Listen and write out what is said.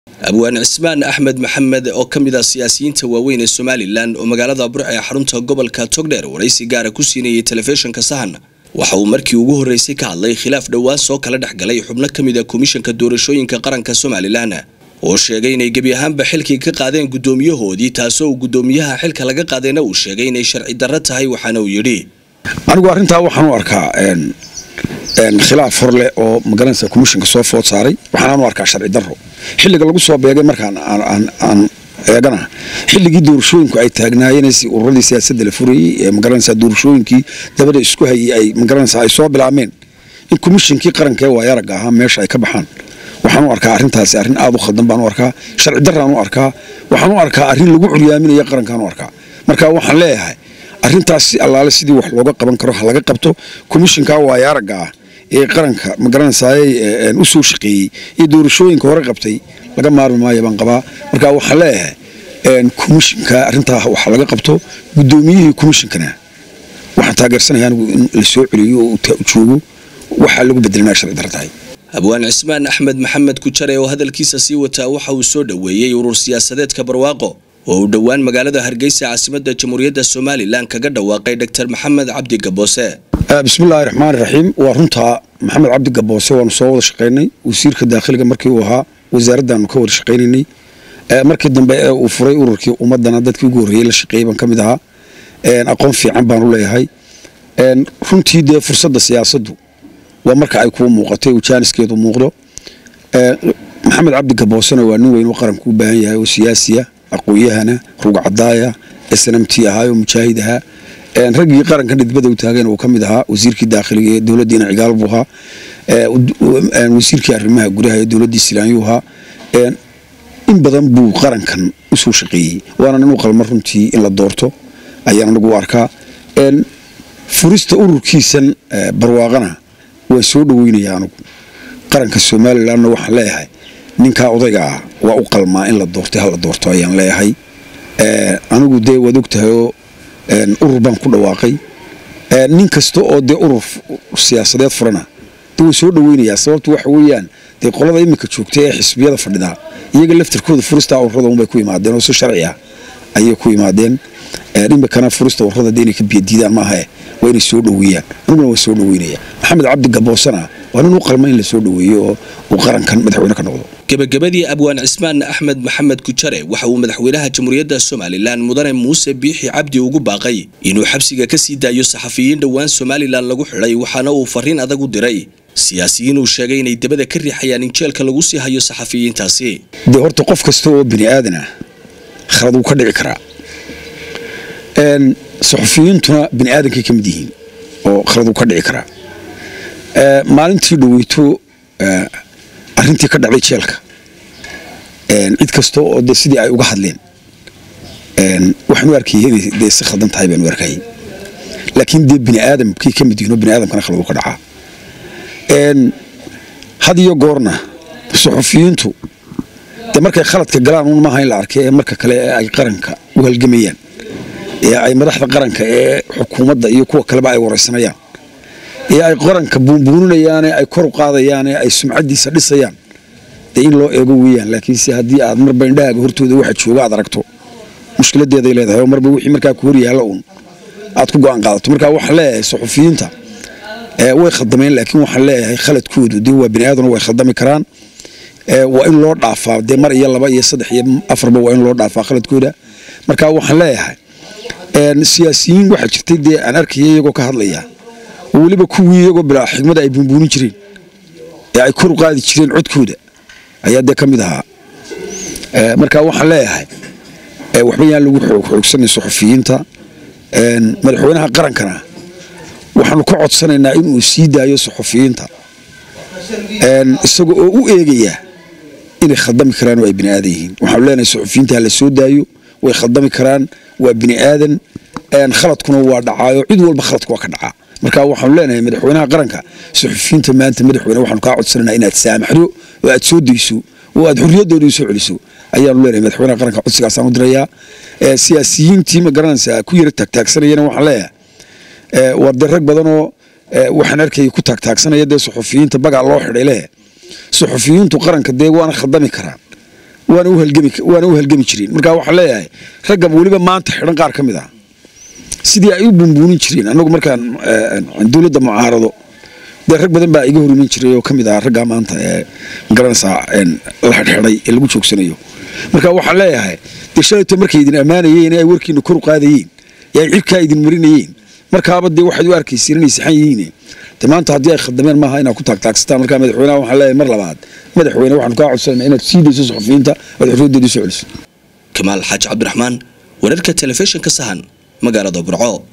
abwaan cismaan axmed maxamed oo ka mid ah siyaasiyiinta waaweyn ee somalilan oo magaalada burc ee xarunta gobolka togdheer waraysi gaara ku siinayay telefishinka sahan waxa uu markii ugu horreysay ka hadlay khilaaf dhowaan soo kala dhex galay xubno ka mid a komishanka doorashooyinka qaranka somalilan oo sheegay inay gebi ahaanba xilkii ka qaadeen guddoomiyahoodii taasoo uu guddoomiyaha xilka laga qaadayna uu sheegay inay sharci darro tahay waxaana uu yidhi anigu arrintaa waxaan u arkaa khilaaf horleh oo magaranaysa komishanka soo food saaray waxaan u arkaa sharci darro xilliga lagu soo beegay markaan aan eegana xilligii doorashooyinku ay taagnaayeen si ururadii siyaasadda la furayey ee magaranaysa doorashooyinkii dabada isku hayay ay magaranaysa ay soo bilaabmeen in komishankii qaranka ee waayaragga ahaa meesha ay ka baxaan waxaan u arkaa arrintaasi arrin aad u khaldan baan u arkaa sharci darraan u arkaa waxaan u arkaa arrin lagu curyaaminayo qarankaan u arkaa marka waxaan leeyahay arrintaas si allaale sidii wax looga qaban karo ha laga qabto komishanka waayaaragga ah ee qaranka magaranaysaay u soo shaqeeyey iyo doorashooyinka hore qabtay laga maarmi maayo baan qabaa marka waxaan leeyahay komishanka arrintaa wax laga qabto guddoomiyihii komishankana waxaan taageersanaya anigu in la soo celiyo oo joogo waxaa lagu bedelmaa sharci darro tahay abwaan cismaan axmed maxamed kujare oo hadalkiisa sii wataa waxa uu soo dhoweeyey urur siyaasadeedka barwaaqo oo uu dhowaan magaalada hargeysa caasimadda jamhuuriyadda somalilan kaga dhawaaqay dor maxamed cabdi gaboose bismillaahi raxmaan raxiim waa runtaa maxamed cabdi gaboose waanu soo wada shaqaynay wasiirka daakhiliga markii uu ahaa wasaaraddaanu ka wada shaqaynaynay markii dambe ee uu furay ururkii ummadana dadkii ugu horreeyey la shaqeeyey baan ka mid ahaa aqoon fiican baanu leeyahay runtii dee fursadda siyaasaddu waa marka ay kuu muuqatay uu jaaniskeedu muuqdo maxamed cabdi gaboosena waa nin weyn oo qaranku u baahan yahay oo siyaasiya aqoon-yahana rugcadaaya snmt ahaa oo mujaahid ahaa raggii qaranka dhidbada u taageen uu ka mid ahaa wasiirkii daakhiliga ee dowladdiina cigaal buu ahaa wasiirkii arrimaha gudaha ee dowladdii silaanyuu ahaa in badan buu qarankan usoo shaqeeyey waana nin u qalma runtii in la doorto ayaan anigu u arkaa furista ururkiisan barwaaqana waan soo dhoweynaya anigu qaranka somalilanna waxaan leeyahay ninkaa odayga ah waa u qalmaa in la doortay hala doorto ayaan leeyahay anigu dee waad ogtahay oo urur baan ku dhawaaqay nin kasta oo dee urur siyaasadeed furana de waan soo dhoweynayaa sababtu waxa weeyaan dee qolada iminka joogtay ee xisbiyada fadhidaa iyaga laftarkooda furista ururada unbay ku yimaadeen oo si sharci ah ayay ku yimaadeen iminkana furista ururada de inay ka biyadiidaan maahae waa inay soo dhoweeyaan aniguna waan soo dhoweynaya maxamed cabdi gaboosana waa nin u qalma in la soo dhoweeyo oo uu qarankan madaxweyne ka noqdo gebagabadii abwaan cismaan axmed maxamed kujare waxa uu madaxweynaha jamhuuriyadda somalilan mudane muuse biixi cabdi ugu baaqay inuu xabsiga ka sii daayo saxafiyiin dhowaan somalilan lagu xidhay waxaana uu fariin adag u diray siyaasiyiin uu sheegay inay dabada ka riixayaan in jeelka lagu sii hayo saxafiyiintaasi dee horta qof kasta oo bini aadan ah khalad wuu ka dhici karaa saxufiyiintuna bini aadankay ka mid yihiin oo khalad wuu ka dhici karaa maalintii dhaweyto arrintii ka dhacday jeelka cid kasta oo de sidii ay uga hadleen waxaanu arkayay inay dee si khaldan tahay baanu arkayay laakiin dee bini aadamkay ka mid yihiin oo bini aadamkana khalad uu ka dhacaa had iyo goorna saxufiyiintu dee markay khaladka galaan un maaha in la arkay ee marka kale ee ay qaranka u halgamayaan ee ay madaxda qaranka ee xukuumadda iyo kuwa kaleba ay waraysanayaan ee ay qaranka buunbuuninayaane ay kor u qaadayaane ay sumcaddiisa dhisayaan dee in loo eego weeyaan laakiinse haddii aad marba indhahaaga hortooda waxa jooga aad aragto mushkiladeeday leedahay oo marba wixii markaa ku hor yaalla uun aad ku go'aan qaadato marka waxaan leeyahay saxufiyiinta way khaldameen laakiin waxaan leeyahay khaladkoodu dee waa bini aadamna way khaldami karaan waa in loo dhaafaa dee mar iyo laba iyo saddex iyo afarba waa in loo dhaafaa khaladkooda marka waxaan leeyahay siyaasiyiin waxaa jirtay dee aan arkaya iyagoo ka hadlaya oo weliba kuwii iyagoo bilaa xigmada ay buunbuunin jireen ee ay kor u qaadi jireen codkooda ayaa dee ka mid ahaa marka waxaan leeyahay waxba yaan lagu xoogsanay saxufiyiinta madaxweynaha qarankana waxaanu ka codsanaynaa inuu sii daayo saxufiyiinta isaga oo u eegaya inay khaldami karaan oo ay bini aadan yihiin waxaanu leenahay saxufiyiinta hala soo daayo way khaldami karaan waa bini aadan khaladkuna waa dhacaayo cid walba khaladku waa ka dhacaa marka waxaanu leenahay madaxweynaha qaranka saxufiyiinta maanta madaxweyne waxaanu kaa codsananaa inaad saamaxdo oo aad soo dayso oo aad xorriyaddooda u soo celiso ayaanu leenahay madaxweynaha qaranka codsigaasaan u dirayaa siyaasiyiintii ma garanaysaa ku yara taagtaagsanayana waxaan leeyahay waa dee rag badanoo waxaan arkayay ku taagtaagsanaya dee suxufiyiinta bagaa loo xidhay leh suxufiyiintu qaranka dee waana khaldami karaan waana u halgami waana u halgami jireen marka waxaan leeyahay ragga weliba maanta xidhan qaar ka mid ah sidii ay u bumbuunin jireen anagu markaan dowladda mucaarado dee rag badan baa iga horimin jiray oo ka mid ah raggaa maanta ee magaranaysaa la xidhxidhay ee lagu joogsanayo marka waxaan leeyahay dee shalayto markay idin ammaanayeen ay warkiina kor u qaadayeen ee ay cirkaa idin marinayeen markaaba dee waxaad u arkayseen inay saxan yihiin de maanta haddii ay khaldameen maaha inaad ku taagtaagsataan markaa madaxweynaha waxaan leeyahay mar labaad madaxweyne waxaanu kaa codsanayna inaad sii dayso suxufiyiinta oad xorriyaddeeda u soo celiso kamaal xaaji cabdiraxmaan wararka telefishinka sahan magaalada burco